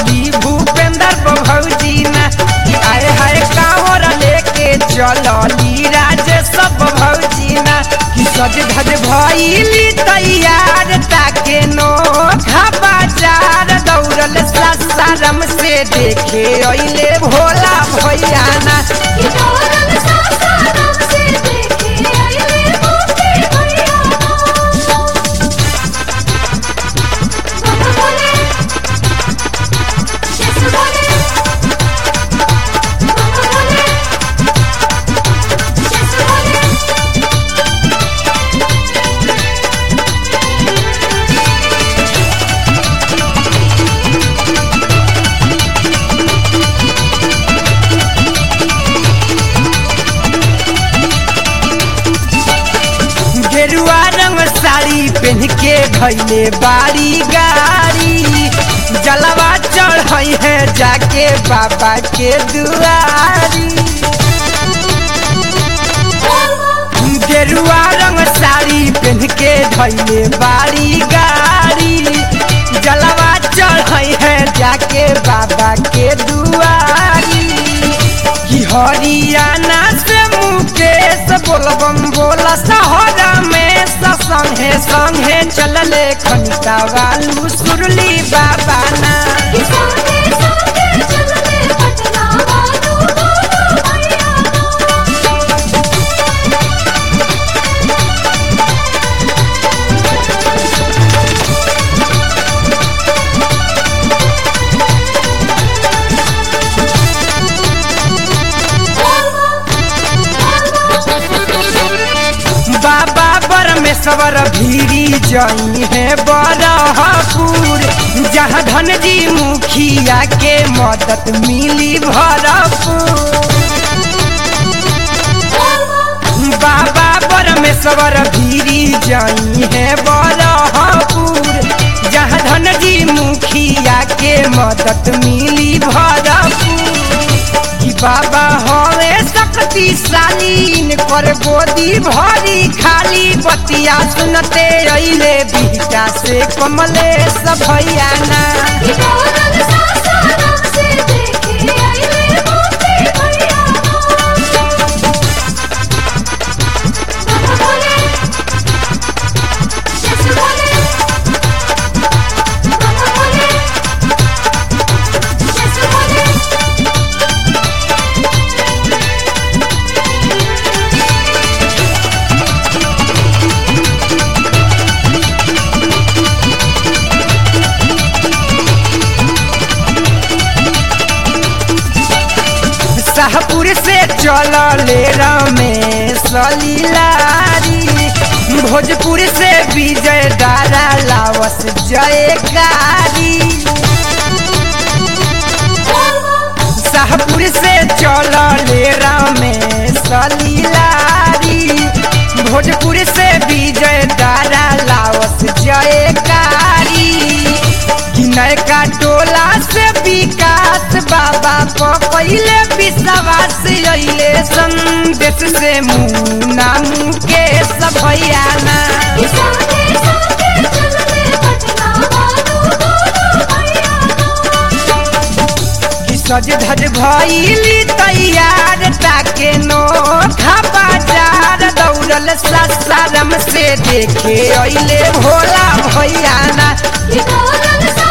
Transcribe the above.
कहली भूपेंद्र भौजी ना कि आए हाय कांवर लेके चलली राजे सब भौजी ना कि सज धज भइली तैयार ताके नो बाजार दौड़ल सासारम से देखे अइले भोला भैया ना कि दौड़ल सासाराम से देखे आइले मोती भैया बाबा बोले यीशु बोले बाबा बोले यीशु बोले गेरुआ रंग साड़ी पहन के भैले बारी गाड़ी जलवा चढ़ई है जाके बाबा के दुआरी गेरुआ रंग साड़ी पहन के धैले बारी गाड़ी जलवा चढ़ई है जाके बाबा के दुआरी कि हरियाणा से मुकेश बोलबम बोला सहरा में संगे संगे चलले खनिता वालू सुरली बाबा ना कि संगे संगे चलले पटना वालू बोलो भैया बाबा परमेश्वर भीरी जई है बरहपुर जहाँ धन जी मुखिया के मदद मिली भरपूर बाबा परमेश्वर भीरी जई है बरहपुर जहाँ धन जी मुखिया के मदद मिली भरपूर कि बाबा हवे शक्तिशाली कर गोदी भरी खाली बतिया सुनते अइले बिहटा से कमलेश भैया ना कि दौड़ल सासाराम से देखे आइले मोती भैया बाबा बोले यीशु बोले बाबा बोले यीशु बोले शाहपुर से चलले रमेश लीलारी भोजपुर से विजय दारा लावस जयकारी शाहपुर से चलले रमेश लीलारी भोजपुर से विजय दारा लावस जयकारी कि नयका टोला से विकास बाबा पहिले विश्वास अइले संदेश से मुना मुकेश भैया ना कि संगे संगे चलले पटना वालू बोलो भैया कि सज धज भइली तैयार ताके नो बाजार दौड़ल सासारम से देखे अइले भोला भैया ना कि दौड़ल